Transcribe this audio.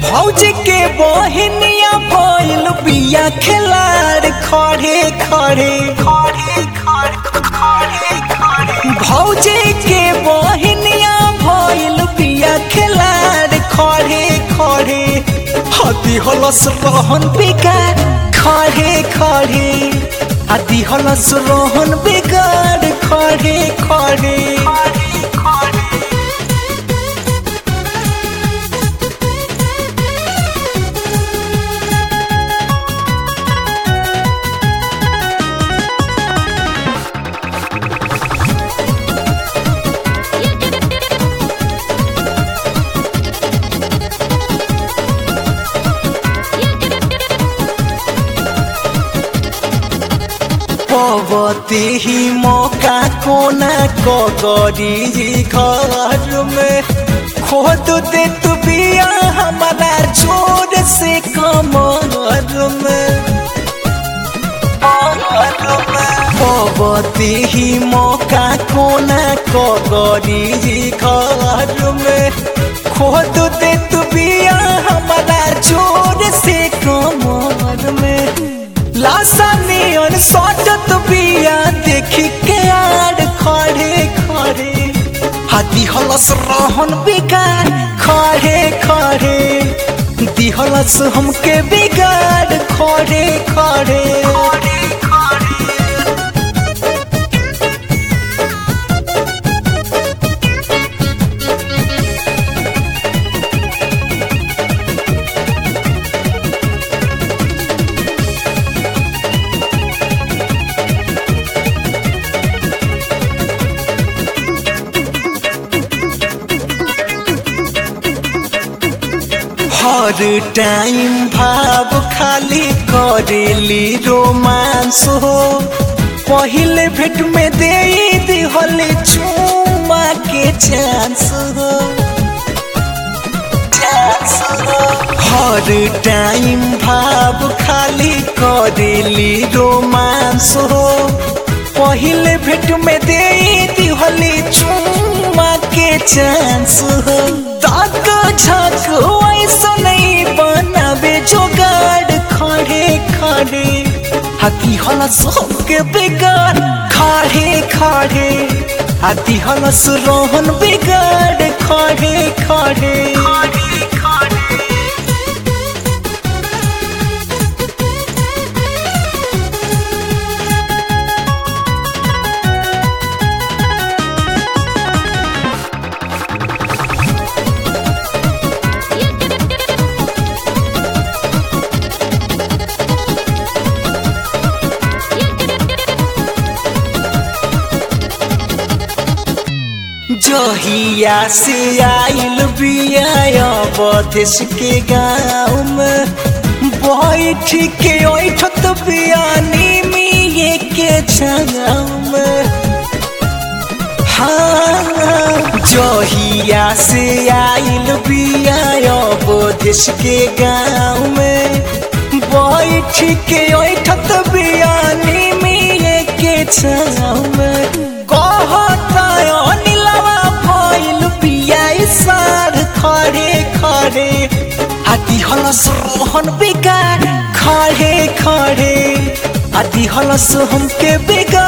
भौजी के बहिनिया भइल बिया खिलाड़ खड़े खड़े खड़े खड़े खड़े भौजी के बहिनिया भइल बिया खिलाड़ खड़े खड़े हती हलस रहन बिगाड़ खड़े खड़े हती हलस रहन बिगाड़ खड़े खड़े पवती ही मौका कोना कगरी घर में खोद दे तू बिया हमारा जोर से कमर में पवती ही मौका कोना कगरी घर में खोद दे तू बिया हमारा जोर से कमर में लासानियन सजत बिया देखी के आड़ खड़े खड़े हाथी हलस रहन बिगाड़ खड़े खड़े दिहलस हमके बिगाड़ खड़े खड़े हर टाइम भाव खाली करेली रोमांस हो पहले भेट में दे दिहल चुमा के चांस हो हर टाइम भाव खाली करेली रोमांस हो पहले भेट में दे दिहल चुमा के चांस हो तक झक ऐसा नहीं बनावे जोगाड़ खड़े खड़े हाथी हलस के बिगाड़ खड़े खड़े हाथी हलस रोहन बिगाड़ खड़े खड़े जहिया से आइल बिया बदेश के गाँव में बैठ के ओठत बियानी मिये के छाव में हाँ जहिया से आइल बिया बदेश के गाँव में बैठ के ओठत बियानी मिये के छाव में कहता खड़े खड़े आदि हलस रोहन बिगाड़ खड़े खड़े आदि हलस हमके बिगाड़